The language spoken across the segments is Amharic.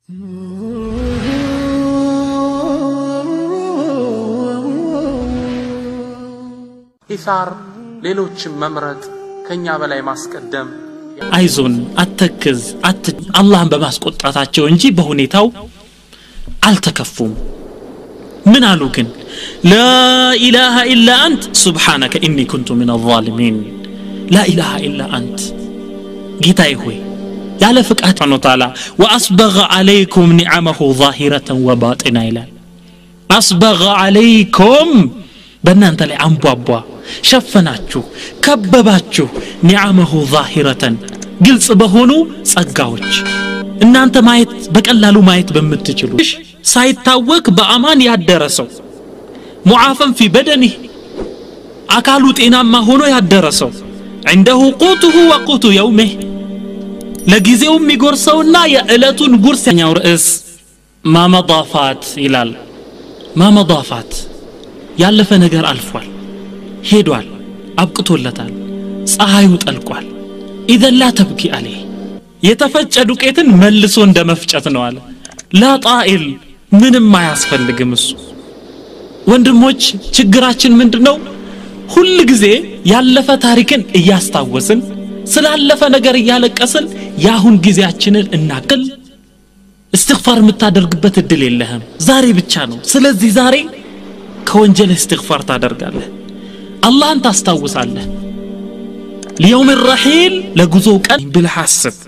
ኢሳር ሌሎችን መምረጥ ከኛ በላይ ማስቀደም አይዞን አተክዝ አት አላህን በማስቆጣታቸው እንጂ በሁኔታው አልተከፉም ምን አሉ ግን ላኢላሃ ኢላ አንት ሱብሓነከ ኢኒ ኩንቱ ምን አዛሊሚን ላኢላሃ ኢላ አንት ጌታዬ ሆይ ያለ ፍቃድ ነው ታላ ወአስበገ አለይኩም ኒዓመሁ ዛሂረተን ወባጢና ይላል አስበገ አለይኩም በእናንተ ላይ አንቧቧ ሸፈናችሁ ከበባችሁ ኒዓመሁ ዛሂረተን ግልጽ በሆኑ ጸጋዎች እናንተ ማየት በቀላሉ ማየት በምትችሉ ሳይታወቅ በአማን ያደረ ሰው ሙዓፈን ፊ በደኒህ አካሉ ጤናማ ሆኖ ያደረ ሰው ዐንደሁ ቁቱሁ ወቁቱ የውሜህ ለጊዜው የሚጎርሰውና የዕለቱን ጉርስ ኛው ርዕስ ማመዳፋት ይላል ማመዳፋት ያለፈ ነገር አልፏል ሄዷል አብቅቶለታል ፀሐዩ ጠልቋል ኢዘን ላ ተብኪ አለህ የተፈጨ ዱቄትን መልሶ እንደ መፍጨት ነው አለ ላ ጣኢል ምንም አያስፈልግም እሱ ወንድሞች ችግራችን ምንድን ነው ሁል ጊዜ ያለፈ ታሪክን እያስታወስን ስላለፈ ነገር እያለቀስን የአሁን ጊዜያችንን እናቅል እስትግፋር የምታደርግበት እድል የለህም ዛሬ ብቻ ነው ስለዚህ ዛሬ ከወንጀል እስትግፋር ታደርጋለህ አላህን ታስታውሳለህ ሊየውም ረሒል ለጉዞው ቀን ብለህ አስብ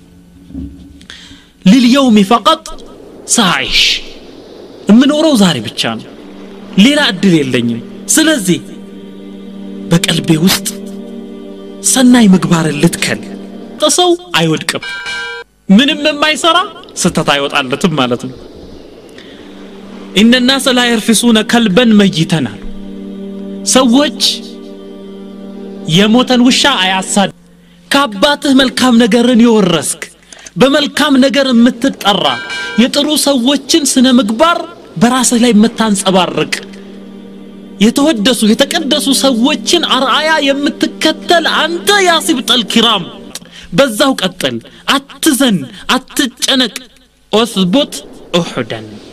ሊልየውም ፈቀጥ ሳይሽ የምኖረው ዛሬ ብቻ ነው ሌላ እድል የለኝም ስለዚህ በቀልቤ ውስጥ ሰናይ ምግባርን ልትከል ሰው አይወድቅም ምንም የማይሰራ ስተት አይወጣለትም ማለት ነው ኢነ ናስ ላ የርፊሱነ ከልበን መይተናል ሰዎች የሞተን ውሻ አያሳድ ከአባትህ መልካም ነገርን የወረስክ በመልካም ነገር የምትጠራ የጥሩ ሰዎችን ስነ ምግባር በራስህ ላይ የምታንጸባርቅ የተወደሱ የተቀደሱ ሰዎችን አርአያ የምትከተል አንተ ያሲብጠል ኪራም በዛው ቀጥል አትዘን አትጨነቅ ኦስቡት ኡሑደን